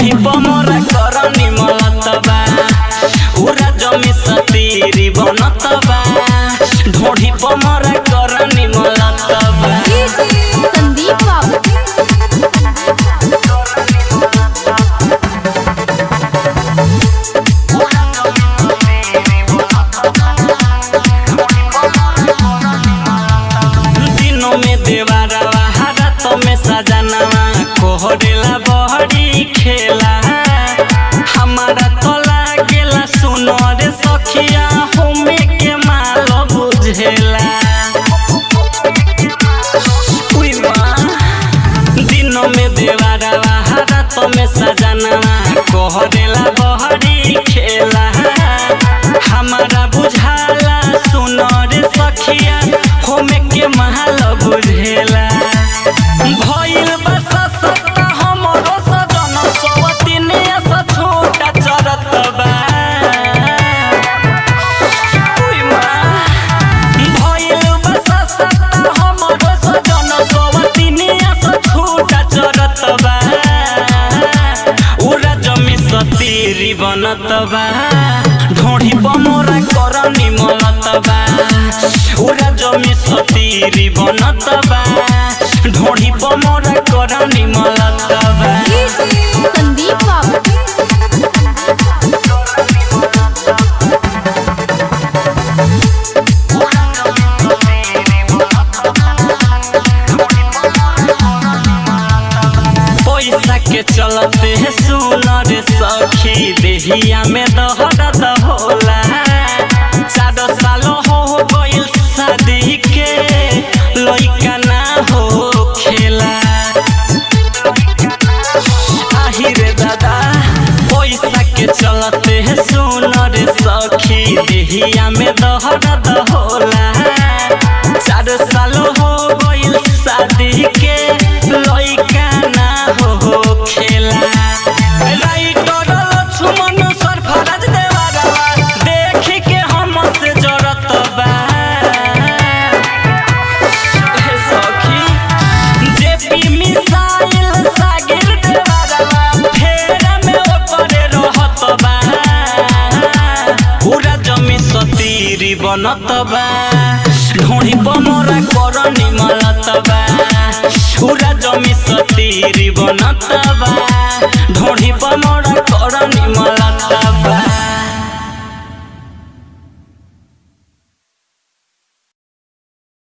ढोढ़ी पमरा करनी मलत बा उरा जमी सतीरी बनत बा ढोढ़ी पमरा करनी मलत बा संदीप बाबू दिनों में देवारवा हाथों में सजनवा कोहरेला बहरी खेला हमारा तो लागेला सुनो रे सखिया होमे के माल बुझेला उई माँ दिनों में देवारवा हाथों में सजनवा कोहरेला बहरी खेला हमारा बुझाला सुनो रे सखिया होमे के महल बुझेला भइल बा ससता हमरो सजन सवतिने स छोटा चरत बा उई माँ भइल बा ससता हमरो सजन सवतिने स छोटा चरत बा उरा जमी सतीरी बनत बा ढोढ़ी बमोरा करनी मलत बा उरा जमी सतीरी बनत बा ढोढ़ी बमोरा करनी मलत बा संदीप बाबू पैसा के चलते सुनर सखी देहिया में दहरत होला चार साल हो गइल शादी के लइका ना हो खेला आही रे दादा पैसा के चलते सुनर सखी देहिया में दहरत होला चार साल हो गइल शादी के लइका ना हो खेला राइटर लक्ष्मण सरफराज देवारवा देख के हमसे जरत बा हे सखी जेपी मिसाइल सागिर देवारवा फेर में ओपरे रहत बा पूरा जमी सतीरी बनत बा ढोढ़ी बमरा करनी मलत बा पूरा जमी सतीरी बनत बा ढोढ़ी बमरा करनी मलत